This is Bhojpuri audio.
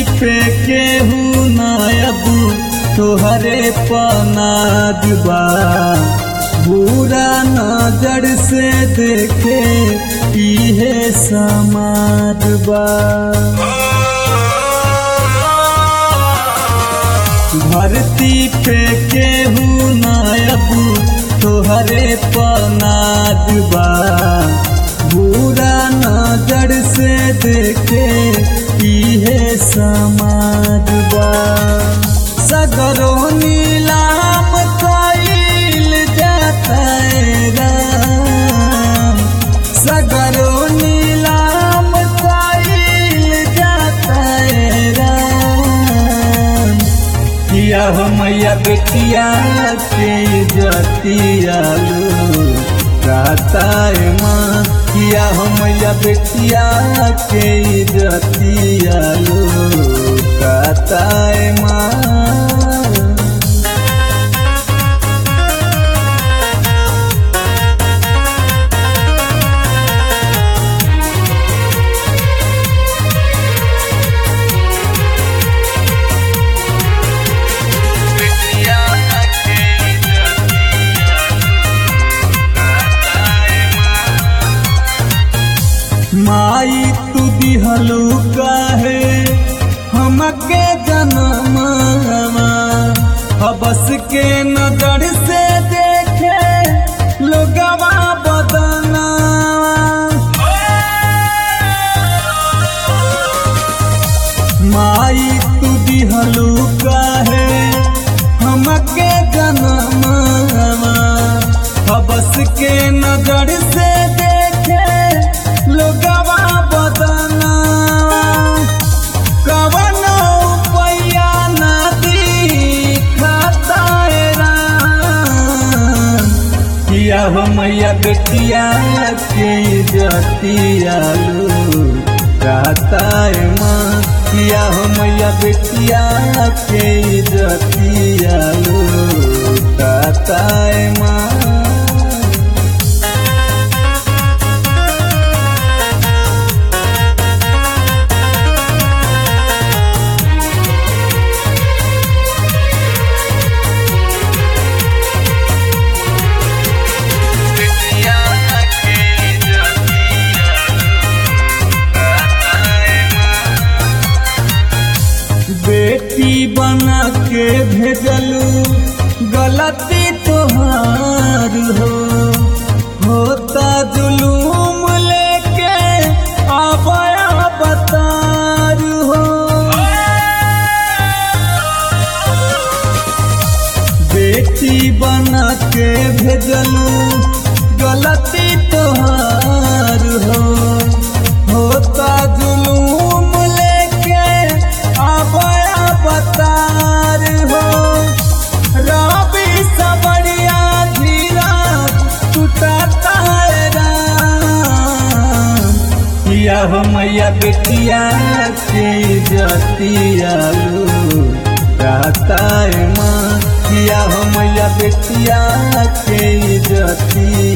पे केहू नायब तोहरे पनाद बा बुरा नजर से देखे इहे समाज बा धरती पे केहू नायब तोहरे पनाद बा बुरा नजर से देखे इहे समाज बा सगरो नीलाम कइल जाता राम सगरो नीलाम कइल जाता राम किया हो मैया बेटिया के जतिया लो राताए माँ किया हो मैया बेटिया के जतिया लो राताए माँ माई तू दिहलू काहे हमके जनमवा हबस के नजर से देखे लोगवा बदना माई तू दिहलू काहे हमके जनमवा हबस के नजर से देखे लोगवा बदना कवन पैया नदी खताए किया हो मैया बेटिया के जतिया लो राताए माँ किया हो मैया बेटिया के जतिया लो राताए माँ बेटी बना के भेजलू गलती तोहार हो होता जुलूम लेके आबया बतार हो बेटी बना के भेजलू गलती तोहार हो होता जुलूम लेके आबया बतार हो रवि सबरिया धीरा टूटता है राम किया हो मैया बेटिया के जतिया लो राताए माँ किया हो मैया बेटिया के जतिया